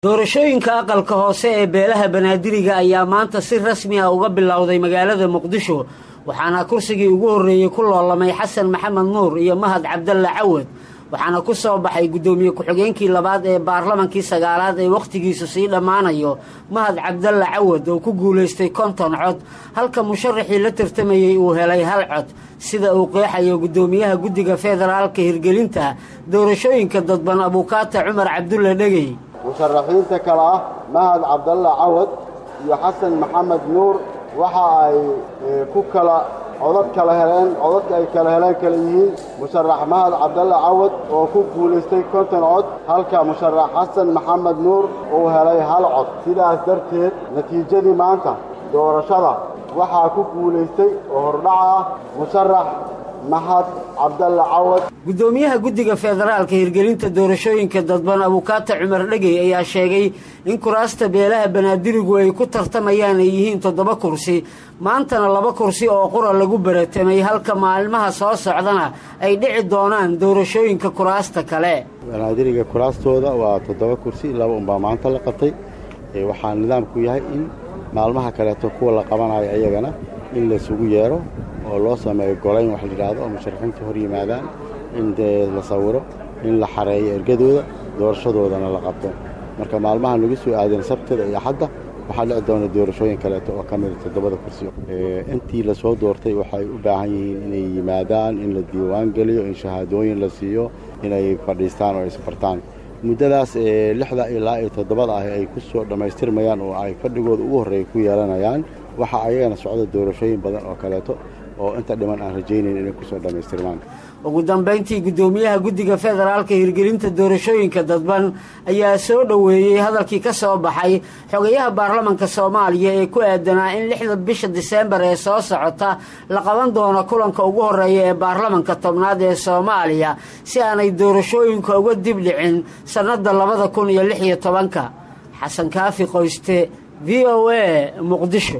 doorashooyinka aqalka hoose ee beelaha banaadiriga ayaa maanta si rasmi ah uga bilowday magaalada muqdisho waxaana kursigii ugu horreeyey ku loolamay xasan maxamed nuur iyo mahad cabdalle cawad waxaana ku soo baxay guddoomiye ku-xigeenkii labaad ee baarlamankii sagaalaad ee wakhtigiisu sii dhammaanayo mahad cabdalle cawad oo ku guulaystay konton cod halka musharaxii la tartamayey uu helay hal cod sida uu qeexayo guddoomiyaha guddiga federaalka hirgelinta doorashooyinka dadban abuukaata cumar cabdulle dhegey musharaxiinta kale ah mahad cabdalle cawad iyo xasan maxamed nuur waxa ay ku kala codad kala heleen codadka ay kala heleen kala yihiin musharax mahad cabdalle cawad oo ku guulaystay konton cod halka musharax xasan maxamed nuur uu helay hal cod sidaas darteed natiijadii maanta doorashada waxaa ku guulaystay oo hordhaca ah musharax mahad cabdalle cawad guddoomiyaha guddiga federaalka hirgelinta doorashooyinka dadban abuukaata cumar dhegey ayaa sheegay in kuraasta beelaha banaadirigu ay ku tartamayaan ay yihiin toddoba kursi maantana laba kursi oo qura lagu baratamay halka maalmaha soo socdana ay dhici doonaan doorashooyinka kuraasta kale banaadiriga kuraastooda waa toddoba kursi laba unbaa maanta la qabtay waxaa nidaamku yahay in maalmaha kaleeto kuwa la qabanayo iyagana in laysugu yeero oo loo sameeyo golayn wax layidhaahdo oo musharaxiinta hor yimaadaan in dee la sawiro in la xareeyo ergadooda doorashadoodana la qabto marka maalmahan lagu soo aadeen sabtida iyo axadda waxaa dhici doona doorashooyin kaleeto oo ka mida toddobada kursi intii lasoo doortay waxay u baahan yihiin inay yimaadaan in la diiwaan geliyo in shahaadooyin la siiyo inay fadhiistaan oo isbartaan muddadaas lixda ilaa iyo toddobada ah ay ku soo dhammaystirmayaan oo ay fadhigooda ugu horreeya ku yeelanayaan waxaa ayagana socda doorashooyin badan oo kaleeto oo inta dhiman aan rajaynayn inay kusoo dhammaystirmaan ugu dambayntii guddoomiyaha guddiga federaalka hirgelinta doorashooyinka dadban ayaa soo dhoweeyey hadalkii ka soo baxay xogayaha baarlamanka soomaaliya ee ku aadanaa in lixda bisha diseembar ee soo socota la qaban doono kulanka ugu horreeya ee baarlamanka tobnaad ee soomaaliya si aanay doorashooyinka uga dib dhicin sannadda labada kun iyo lix iyo tobanka xasan kaafi qoyste v o a muqdisho